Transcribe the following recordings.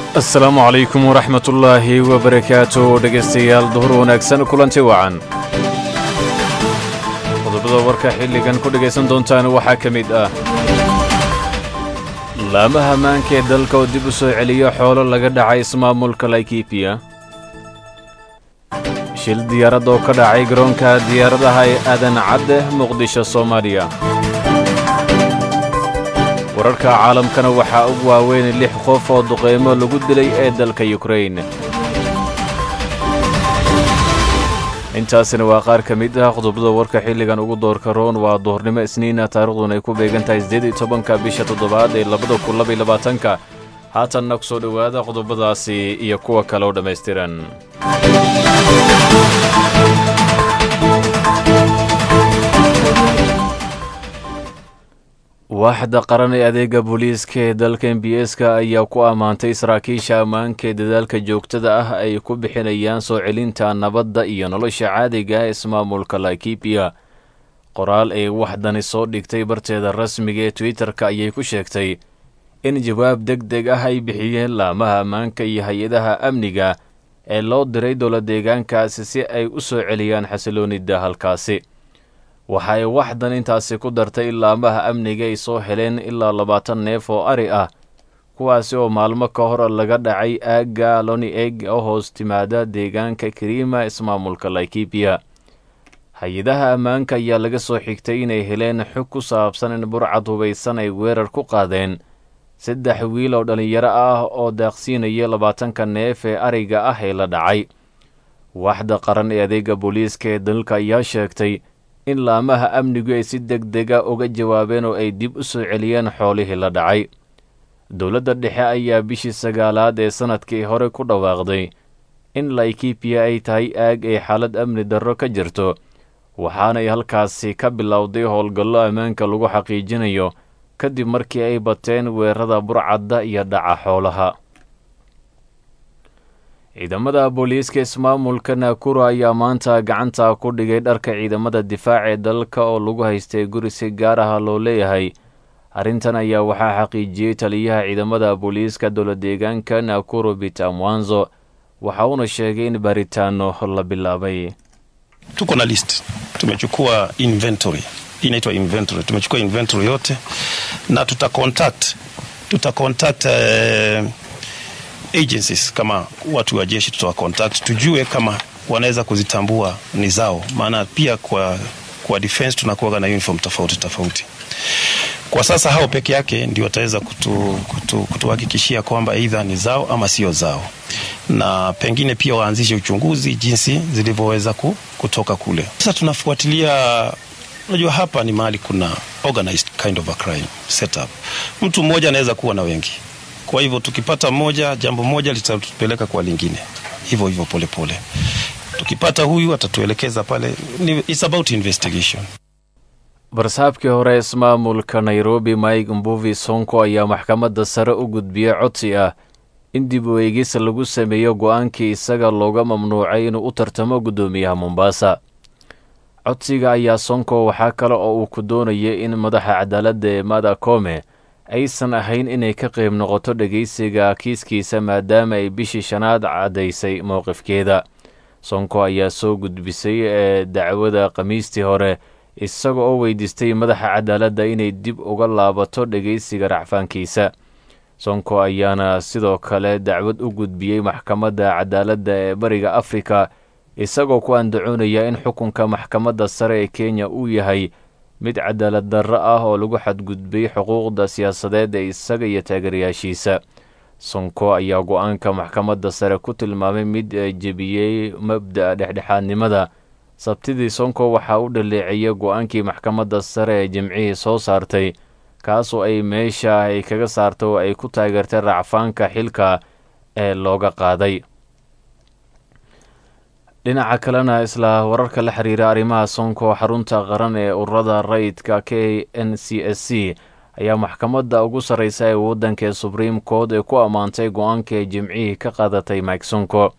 asalaamu calaykum waraxmatullaahi wabarakaatu dhegaystayaal duhur wanaagsan kulanti wacan qodobada warka xilligan ku dhegaysan doontaan waxaa ka mid ah laamaha maanka ee dalka oo dib u soo celiya xoolo laga dhacay ismaamulka laikibiya shil diyaarad oo ka dhacay garoonka diyaaradaha ee aadan cadde muqdisho soomaaliya wararka caalamkana waxaa ugu waaweyn lix qof oo duqaymo lagu dilay ee dalka yukrain intaasina waa qaar ka mid ah qodobada warka xilligan ugu doorka roon waa duhurnimo isniina taariikhduna ay ku beegan tahay siddeed iyo tobanka bisha toddobaad ee labada kun laba iyo labaatanka haatanna ku soo dhowaada qodobadaasi iyo kuwa kale oo dhammaystiran waaxda qaran ee adeega booliiska ee dalka m b s-ka ayaa ku ammaantay saraakiisha ammaanka ee dadaalka joogtada ah ay ku bixinayaan soo celinta nabadda iyo nolosha caadiga ah ismaamulka laikibiya qoraal ay waxdani soo dhigtay barteeda rasmiga ee twitter-ka ayay ku sheegtay in jawaab deg deg ah ay bixiyeen laamaha ammaanka iyo hay-adaha amniga ee loo diray dowla deegaankaasi si ay u soo celiyaan xasiloonida halkaasi waxa ay waxdan intaasi ku dartay in laamaha amniga ay soo heleen ilaa labaatan neef oo ari ah kuwaasi oo maalmo ka hor laga dhacay aagga loni eg oo hoos timaada deegaanka kariima ismaamulka laikibiya hay-adaha ammaanka ayaa laga soo xigtay inay heleen xog ku saabsan in burcad hubaysan ay weerar ku qaadeen saddex wiil oo dhallinyaro ah oo daaqsiinaya labaatanka neef ee ariga ah ee la dhacay waaxda qaran ee adeega booliiska ee dalka ayaa sheegtay in laamaha amnigu ay si deg dega uga jawaabeen oo ay dib u soo celiyeen xoolihii la dhacay dowladda dhexe ayaa bishii sagaalaad ee sannadkii hore ku dhawaaqday in laikibiya ay tahay aag ay xaalad amni darro ka jirto waxaanay halkaasi ka bilowday howlgallo ammaanka lagu xaqiijinayo kadib markii ay bateen weerarada burcadda iyo dhaca xoolaha ciidamada booliiska ismaamulka naakuro ayaa maanta gacanta ku dhigay dharka ciidamada difaac ee dalka oo lagu haystay guri si gaar ah loo leeyahay arrintan ayaa waxaa xaqiijiyey taliyaha ciidamada booliiska dowla deegaanka naakuro bita mwanzo waxa uuna sheegay in baaritaano la bilaabay tuko na list tumechukua inventory inaitwa inventory tumechukua inventory yote na tuta contact tuta contact uh, agencies kama watu wa jeshi tutawa contact tujue kama wanaweza kuzitambua ni zao, maana pia kwa kwa defense tunakuwa na uniform tofauti tofauti. Kwa sasa hao peke yake ndio wataweza kutu, kutu, kutuhakikishia kwamba aidha ni zao ama sio zao, na pengine pia waanzishe uchunguzi jinsi zilivyoweza kutoka kule. Sasa tunafuatilia Unajua, hapa ni mahali kuna organized kind of a crime setup. Mtu mmoja anaweza kuwa na wengi, kwa hivyo tukipata moja, jambo moja litatupeleka kwa lingine, hivyo hivyo polepole. Tukipata huyu atatuelekeza pale. It's about investigation. barsaabkii hore ismaamulka nairobi mike mbuvi sonko ayaa maxkamadda sare u gudbiyey codsi ah in dib u eegis lagu sameeyo go-aankii isaga looga mamnuucay inuu u tartamo guddoomiyaha mombasa codsiga ayaa sonko waxaa kale oo uu ku doonayay in madaxa cadaaladda ee mada kome aysan ahayn inay ka qayb noqoto dhegaysiga kiiskiisa maadaama ay bishii shanaad caddaysay mowqifkeeda sonko ayaa soo gudbisay ee dacwada khamiistii hore isaga oo weydiistay madaxa cadaaladda inay dib uga laabato dhegaysiga racfaankiisa sonko ayaana sidoo kale dacwad u gudbiyey maxkamadda cadaaladda ee bariga afrika isagoo ku andacoonaya in xukunka maxkamadda sare ee kenya uu yahay mid cadaalad darro ah oo lagu xadgudbay xuquuqda siyaasadeed ee isaga iyo taageerayaashiisa sonko ayaa go-aanka maxkamadda sare ku tilmaamay mid jebiyey mabda'a dhexdhexaadnimada sabtidii sonko waxaa u dhaleeceeyay go-aankii maxkamadda sare ee jimcihii soo saartay kaasoo ay meesha ay kaga saartay oo ay ku taageertay racfaanka xilka ee looga qaaday dhinaca kalena isla wararka la xiriira arrimaha sonko xarunta qaran ee ururada rayidka k n c s c ayaa maxkamadda ugu sarreysa ee waddanka ee subriim court ee ku ammaantay go-aanka ee jimcihii ka qaadatay mike sonko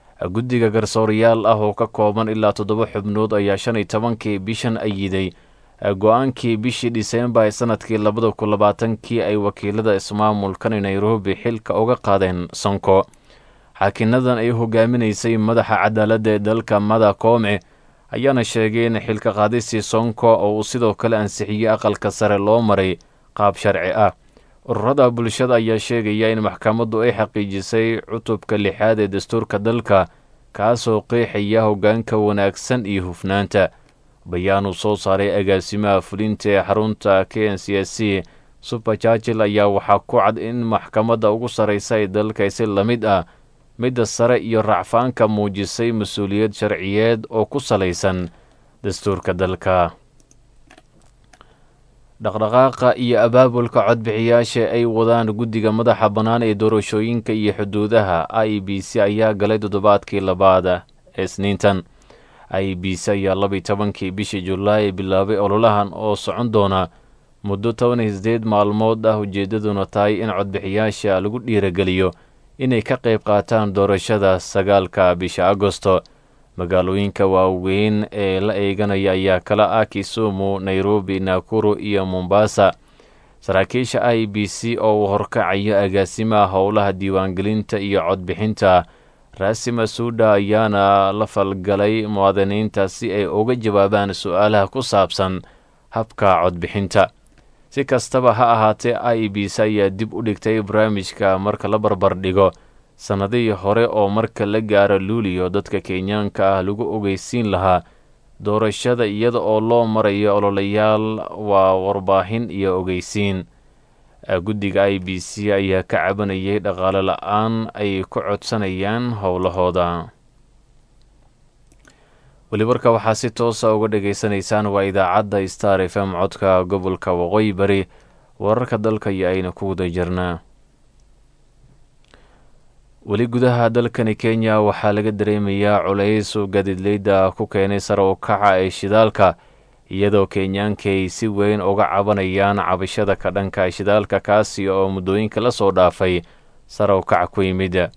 guddiga garsoorayaal ah oo ka kooban ilaa toddoba xubnood ayaa shan iyo tobankii bishan ayiday go-aankii bishii dhiseembar ee sanadkii labada kun labaatankii ay wakiilada ismaamulkani nairobi xilka uga qaadeen sonko xaakinadan ay hogaaminaysay madaxa cadaaladda ee dalka mada koome ayaana sheegay in xilka qaadistii sonko oo uu sidoo kale ansixiyey aqalka sare loo maray qaab sharci ah ururada bulshada ayaa sheegaya in maxkamaddu ay xaqiijisay cutubka lixaad ee dastuurka dalka kaasoo qeexaya hoggaanka wanaagsan iyo hufnaanta bayaan uu soo saaray agaasimaha fulinta ee xarunta k n c s c super jargil ayaa waxaa ku cad in maxkamadda ugu sarraysa ee dalka si la mid ah midda sare iyo racfaanka muujisay mas-uuliyad sharciyeed oo ku salaysan dastuurka dalka dhaqdhaqaaqa iyo abaabulka codbixiyaasha ay wadaan guddiga madaxa bannaan ee doorashooyinka iyo xuduudaha i b c ayaa galay toddobaadkii labaad ee isniintan i b c ayaa labiyi tobankii bishii julaay bilaabay ololahan oo socon doona muddo toban iyo sideed maalmood ah ujeeddaduna tahay in codbixiyaasha lagu dhiirageliyo inay ka qayb qaataan doorashada sagaalka bisha agosto magaalooyinka waaweyn ee la eeganaya ayaa kala ah kisumu nairobi nakuru iyo mombasa saraakiisha i b c oo uu horkacayo agaasimaha howlaha diiwaangelinta iyo codbixinta raasima suuda ayaana la falgalay muwaadiniinta si ay uga jawaabaan su-aalaha ku saabsan habka codbixinta si kastaba ha ahaatee i b c ayaa dib u dhigtay barnaamijka marka la barbar dhigo sannadihii hore oo marka la gaaro luuliyo dadka kenyaanka ah lagu ogeysiin lahaa doorashada iyada oo loo marayo ololayaal waa warbaahin iyo ogeysiin guddiga i b c ayaa ka cabanayay dhaqaale la-aan ay ku codsanayaan howlahooda weli warka waxaa si toosa uga dhegaysanaysaan waa idaacadda star f m codka gobolka waqooyi bari wararka dalka iyo ayna ku wada jirnaa weli gudaha dalkani kenya waxaa laga dareemayaa culays uu gaadiidleyda ku keenay sare u kaca ee shidaalka iyadoo kenyaankay si weyn uga cabanayaan cabashada ka dhanka shidaalka kaasi oo muddooyinka la soo dhaafay sare u kaca ku yimid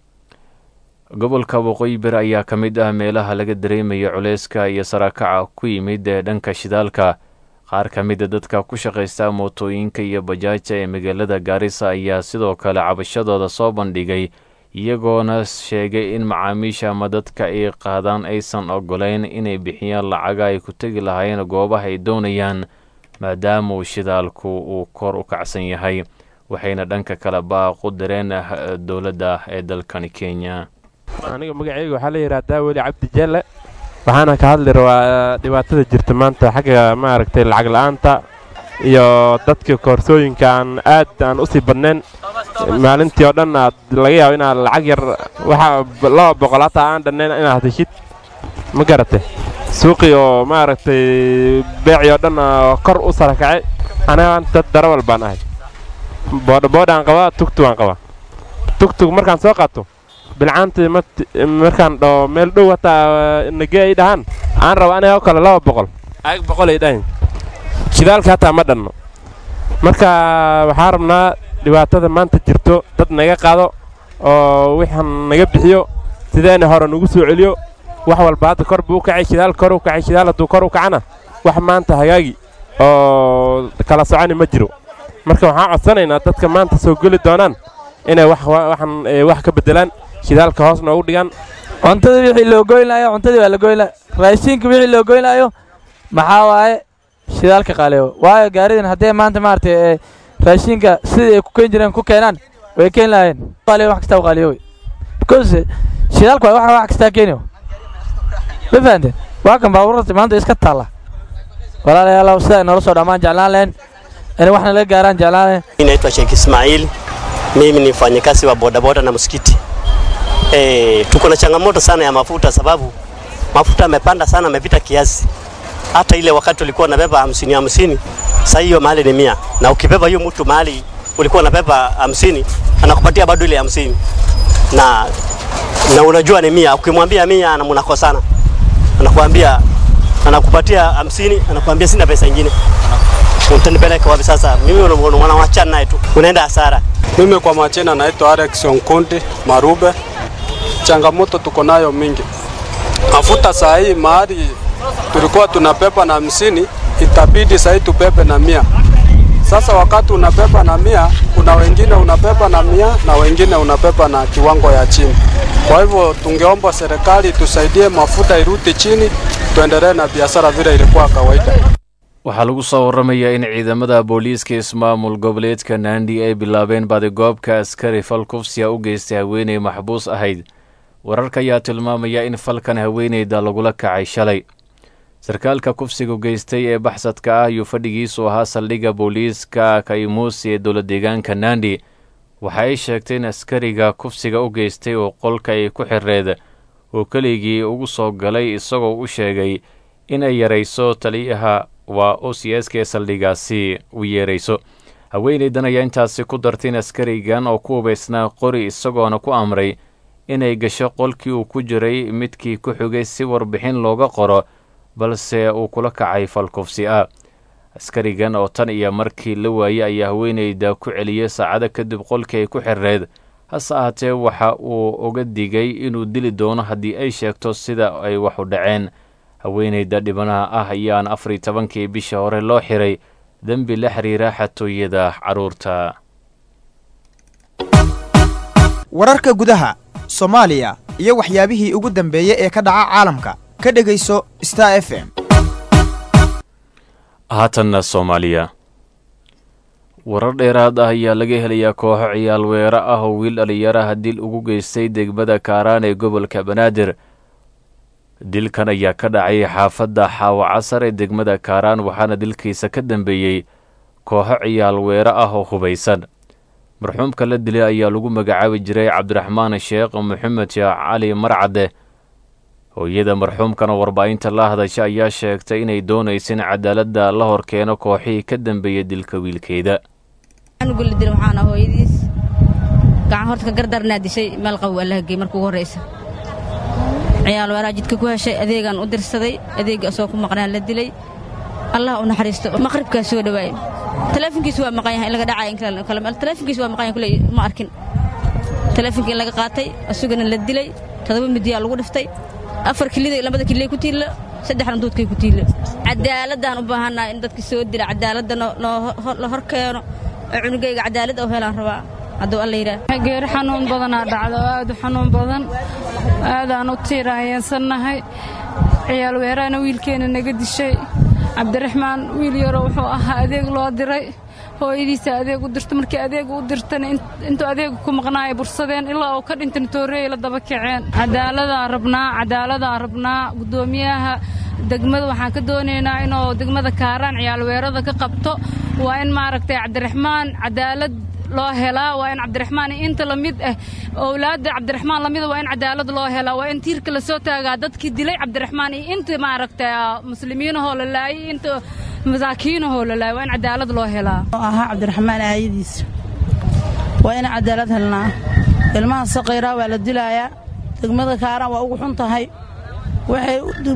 gobolka waqooyi bari ayaa ka mid ah meelaha laga dareemaya culeyska iyo sarakaca ku yimid ee dhanka shidaalka qaar ka mida dadka ku shaqaysta mootooyinka iyo bajaaja ee magaalada gaarisa ayaa sidoo kale cabashadooda soo bandhigay iyagoona sheegay in macaamiisha ama dadka ay qaadaan aysan ogoleyn inay bixiyaan lacaga ay ku tegi lahayn goobaha ay doonayaan maadaama uu shidaalku uu kor u kacsan yahay waxayna dhanka kale baaqu dareen dowladda ee dalkani kenya aniga magacayga waxaa la yidhaahdaa weli cabdi jelle waxaana ka hadli rabaa dhibaatada jirta maanta xagga maaragtay lacag la'aanta iyo dadka koorsooyinka aan aad aan u sii badnayn maalintii oo dhan aad laga yaabo inaad lacag yar waxa laba boqol hataa aan dhannayn inaad heshid ma garate suuqii oo maaragtay beecii oo dhan kor u sarakacay anaga dad darawal baan ahay boodhaboodhaan qabaa tugtug aan qabaa tugtug markaan soo qaato bilcaantii markaan dhaho meel dhow hataa nagee ay dhahaan aan raba aniga oo kale laba boqol ayag boqol ay dhahayn shidaalka hataa ma dhanno marka waxaan rabnaa dhibaatada maanta jirto dad naga qaado oo wixaan naga bixiyo sideena hore nagu soo celiyo wax walba hadda kor buu u kacay shidaal kor u kacay shidaal hadduu kor u kacana wax maanta hagaagi oo kala soconi ma jiro marka waxaan codsanaynaa dadka maanta soo geli doonaan inay waxan wax ka beddelaan shidaalka hoos noogu dhigaan cuntadii wixii loo goynaayo cuntadii waa la goynaa raashinka wixii loo goynaayo maxaa waaye shidaalka qaaliyo waayo gaaridan haddee maanta maaragtay raashinka sidii ay ku keeni jireen ku keenaan way keeni lahaayeen qaaliyo wax kastaa qaaliyo wey because shidaalku waa wax wax kastaa keeniyo ma fahanteen waa kan baabuurta maanta iska taalla walaalayaal sidaa noola soo dhammaan jeclaan lahayn inay waxna laga gaaraan jeclaan lahayn Naitwa Sheikh Ismail, mimi ni mfanyakazi wa bodaboda na msikiti. E, tuko na changamoto sana ya mafuta sababu mafuta yamepanda sana, amepita kiasi. Hata ile wakati ulikuwa unabeba hamsini hamsini, sasa hiyo mahali ni mia, na ukibeba hiyo mtu mahali ulikuwa unabeba hamsini anakupatia bado ile hamsini na na unajua ni mia. Ukimwambia mia na mnakosana, anakuambia anakupatia hamsini, anakuambia sina pesa nyingine utanipeleka wapi sasa? Mimi wanawachana naye tu, unaenda hasara. Mimi kwa majina naitwa Alex Onkundi Marube. Changamoto tuko nayo mingi, mafuta saa hii mahali tulikuwa tunapepa na hamsini itabidi sahii tubebe na mia. Sasa wakati unabeba na mia, kuna wengine unabeba na mia na wengine unabeba na kiwango ya chini. Kwa hivyo tungeomba serikali tusaidie, mafuta irudi chini, tuendelee na biashara vile ilikuwa kawaida. waxaa lagu soo warramayaa in ciidamada booliiska ismaamul goboleedka naandi ay bilaabeen baadigoobka askari fal kufsiya u geystay haweeney maxbuus ahayd wararka ayaa tilmaamaya in falkan haweeneyda lagula kacay shalay sarkaalka kufsiga geystay ee baxsadka ah ayuu fadhigiisu ahaa saldhigga booliiska kaimuusi ee dowla deegaanka naandi waxa ay sheegtay in askariga kufsiga u geystay oo qolka ay ku xireed oo keligii ugu soo galay isagoo u sheegay inay yarayso taliyaha waa o c s k saldhigaasi u yeerayso haweeneydan ayaa intaasi ku dartay in askarigan oo ku hubaysnaa qori isagoona ku amray inay gasho qolkii uu ku jiray midkii ku xigay si warbixin looga qoro balse uu kula kacay fal kufsi ah askarigan oo tan iyo markii la waayey ayaa haweeneyda ku celiyey saacado kadib qolkii ay ku xireed hase ahaatee waxa uu uga digay inuu dili doono haddii ay sheegto sida ay wax u dhaceen haweeneyda dhibanaha ah ayaana afar iyo tobankii bisha hore loo xiray dembi la xiriira xatooyada carruurta wararka gudaha soomaaliya iyo waxyaabihii ugu dambeeyey ee ka dhaca caalamka ka dhegayso star f m haatanna soomaaliya warar dheeraad ah ayaa laga helayaa kooxo ciyaal weero ah oo wiil dhalinyaraha dil ugu geystay degmada kaaraan ee gobolka banaadir dilkan ayaa ka dhacay xaafadda xaawo casar ee degmada kaaraan waxaana dilkiisa ka dambeeyey kooxo ciyaal weero ah oo hubaysan marxuumka la dilay ayaa lagu magacaabi jiray cabdiraxmaan sheekh maxamed sheekh cali marcade hooyada marxuumkana warbaahinta la hadasha ayaa sheegtay inay doonaysa in cadaaladda la hor keeno kooxihii ka dambeeyey dilka wiilkeeda gulidil waxaana hooyadiis gacan horta ka gardarnaa dishay meel qabow allaha gey marka ugu horraysa ciyaal weeraa jidka ku heshay adeegaan u dirsaday adeegga asoo ku maqnaa la dilay allah u naxariisto maqribkaa soo dhawaayey taleefonkiisu waa maqan yahay in laga dhacay taleefonkiisu waa maqan yahay kuley ma arkin taleefonkii in laga qaatay asugana la dilay todoba midiyaa lagu dhiftay afar kilida labada kililay ku tiilla saddexna duudkay ku tiilla cadaaladaan u baahannaha in dadka soo dila cadaaladda la hor keeno oo cunugayga cadaaladda u helaan rabaa hadduu alla yidhaah geeri xanuun badanaa dhacda oo aad u xanuun badan aadaan u tiirahayeensannahay ciyaal weeraana wiilkeenna naga dishay cabdiraxmaan wiil yaroo wuxuu ahaa adeeg loo diray hooyadiisa adeeg u dirta markii adeeg u dirtana intuu adeega ku maqnaaya bursadeen ilaa uu ka dhintana tooreey la daba kaceen cadaaladaan rabnaa cadaaladaan rabnaa guddoomiyaha degmada waxaan ka doonaynaa inuu degmada kaaraan ciyaalweerada ka qabto waa in maaragtay cabdiraxmaan cadaalad loo helaa waa in cabdiraxmaan inta la mid ah owlaadda cabdiraxmaan lamida waa in cadaalad loo helaa waa in tiirka la soo taagaa dadkii dilay cabdiraxmaan iyo inta maaragtay muslimiinahoo la laayay inta masaakiinahoo la laayay waa in cadaalad loo helaa ahaa cabdiraxmaan aayadiisa waa in cadaalad helnaa ilmaha saqiiraa waa la dilaayaa degmada kaaraan waa ugu xun tahay waxay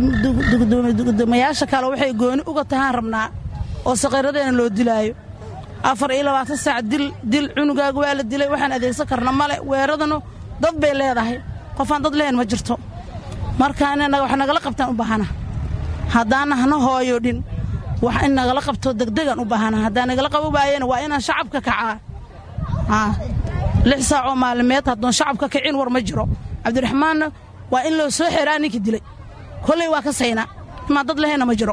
gudoomayaasha kale waxay gooni uga tahaan rabnaa oo saqiiradeena loo dilaayo afar iyo labaatan saac dil dil cunugaaga waa la dilay waxaan adeegsan karna male weeradanu dad bay leedahay qofaan dad lehayn ma jirto marka in wax nagala qabtaan u baahana haddaana hana hooyo dhin wax in nagala qabto degdegan u baahana haddaan nagala qabo waayena waa inaan shacabka kacaa lix saacoo maalimeed haddoon shacabka kicin war ma jiro cabdiraxmaanna waa in loo soo xeraa ninkii dilay kolley waa ka saynaa imaa dad lehayna ma jiro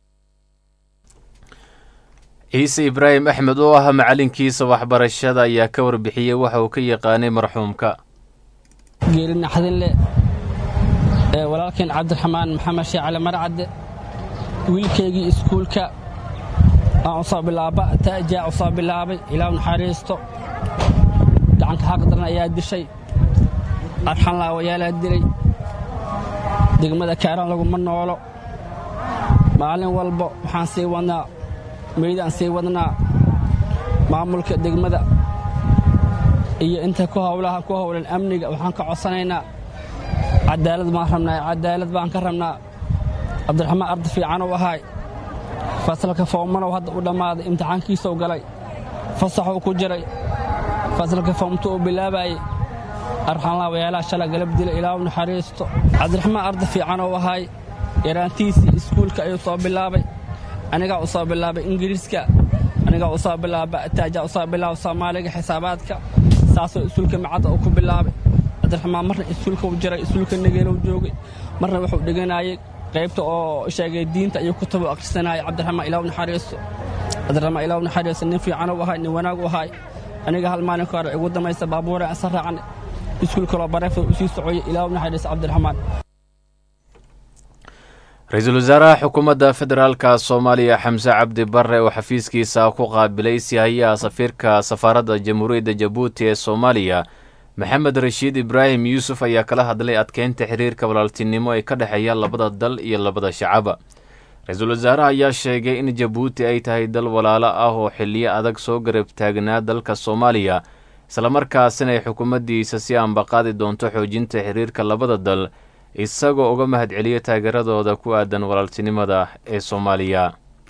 ciise ibraahim axmed oo ah macalinkiisa waxbarashada ayaa ka warbixiyey waxa uu ka yaqaanay marxuumka geeri naxdinle ee walaalkeen cabdiraxmaan maxamed sheekh cali marcadde wiilkaygii iskuulka aan u soo bilaaba ta'jaa u soo bilaabay ilaa naxariisto gacanka xaqdaran ayaa dishay arxan laawayaalaa dilay degmada kaaraan laguma noolo maalin walba waxaan sii wadnaa meydaan sii wadnaa maamulka degmada iyo inta ku howlaha ku howlan amniga waxaan ka codsanaynaa cadaalad baan rabnaa cadaalad baan ka rabnaa cabdiraxmaan arda fiican uu ahaay fasalka foomanow hadda u dhammaaday imtixaankiisuu galay fasaxuu ku jiray fasalka foomtu uu bilaabaayey arxanlaa wayaalaha shala galab dila ilaahu naxariisto cabdiraxmaan arda fiican uu ahaay yaraantiisii iskuulka ayuu soo bilaabay anigaa u soo bilaabay ingiriiska anigaa u soo bilaaba taajaa u soo bilaaba soomaaliga xisaabaadka saasoo iskuulka macadda uu ku bilaabay cabdiraxmaan marna iskuulka u jiray iskuulka nageelow joogay marna wuxuu dhiganayay qaybta oo sheegay diinta ayuu kutub u akhrisanayay cabdiraxmaan ilaw naxariiso cabdiraxmaan ilaw naxariiso nin fiican u ahay nin wanaag u ahay aniga hal maalin ka hore igu damaysa baabuura asa raacnay iskuulka loo bareefta u sii socoyay ilaw naxariiso cabdiraxmaan ra-iisul wasaaraha xukuumadda federaalka soomaaliya xamse cabdi barre oo xafiiskiisa ku qaabilay sihayaha safiirka safaaradda jamhuuriyadda jabuuti ee soomaaliya maxamed rashiid ibraahim yuusuf ayaa kala hadlay adkeynta xiriirka walaaltinimo ee ka dhexeeya labada dal iyo labada shacaba ra-iisul wasaaraha ayaa sheegay in jabuuti ay tahay dal walaalo ah oo xiliyo adag soo garab taagnaa dalka soomaaliya islamarkaasina ay xukuumaddiisa si aanbaqaadi doonto xoojinta xiriirka labada dal isagoo uga mahadceliya taageeradooda ku aadan walaaltinimada ee soomaaliya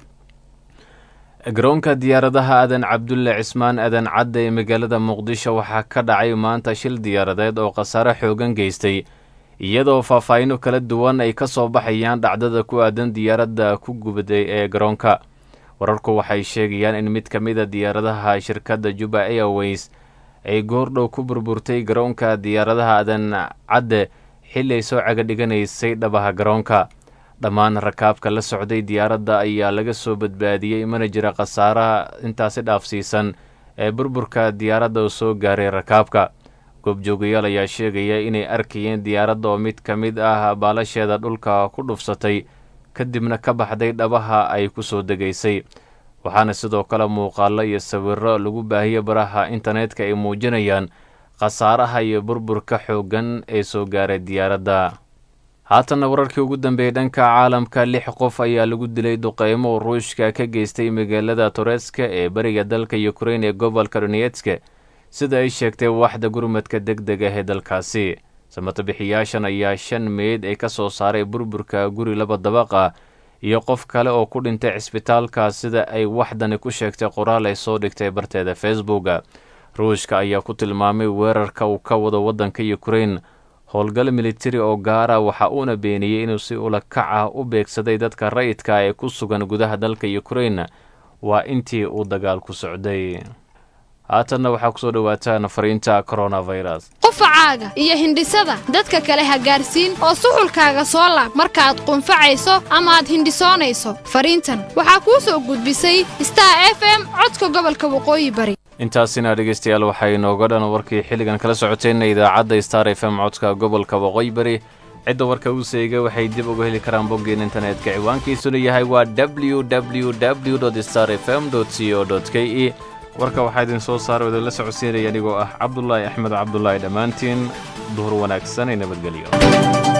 garoonka diyaaradaha aadan cabdulle cismaan aadan cadde ee magaalada muqdisho waxaa ka dhacay maanta shil diyaaradeed oo khasaare xoogan geystay iyadoo faahfaahino kala duwan ay ka soo baxayaan dhacdada ku aadan diyaaradda ku gubaday ee garoonka wararku waxay sheegayaan in mid ka mid a diyaaradaha shirkadda juba airways ay goordhow ku burburtay garoonka diyaaradaha aadan cadde xilli ay soo caga dhiganaysay dhabaha garoonka dhammaan rakaabka la socday diyaaradda ayaa laga soo badbaadiyey mana jira khasaaraha intaasi dhaafsiisan ee burburka diyaaradda oo soo gaaray rakaabka goobjoogayaal ayaa sheegaya inay arkayeen diyaaradda oo mid ka mid ah baalasheeda dhulka ku dhufsatay kadibna ka baxday dhabaha ay ku soo degaysay waxaana sidoo kale muuqaallo iyo sawirro lagu baahiyo baraha internetka ay muujinayaan khasaaraha iyo burburka xooggan ee soo gaaray diyaaradda haatanna wararkii ugu dambeeyey dhanka caalamka lix qof ayaa lagu dilay duqeymo uu ruushka ka geystay magaalada toreska ee bariga dalka ukrein ee gobolka donetske sida ay sheegtay waaxda gurmadka deg deg ah ee dalkaasi samatabixiyaashan ayaa shan meyd ay ka soo saaray burburka guri laba dabaq ah iyo qof kale oo ku dhintay cisbitaalka sida ay waxdani ku sheegtay qoraal ay soo dhigtay barteeda facebooka ruushka ayaa ku tilmaamay weerarka uu ka wado waddanka ukrein howlgal militari oo gaara waxa uuna beeniyey inuu si ula kac ah u beegsaday dadka rayidka ee ku sugan gudaha dalka ukrein waa intii uu dagaalku socday haatanna waxaa kusoo dhowaataan fariinta coronavirus qufacaaga iyo hindhisada dadka kale ha gaarsiin oo suxulkaaga soo laab markaaad qunfacayso ama aad hindhisoonayso fariintan waxaa kuu soo gudbisay star f m codka gobolka waqooyi bari intaasina dhegaystayaal waxay inooga dhan warkii xilligan kala socoteenna idaacadda star f m codka gobolka waqooyi bari cidda warka uu seega waxay dib uga heli karaan boggeen internetka ciwaankiisuna yahay waa w w w star f m c o k e warka waxaa idin soo saara o idinla socodsiinaya anigoo ah cabdulaahi axmed cabdulaahi dhammaantiin duhur wanaagsan ee nabadgelyo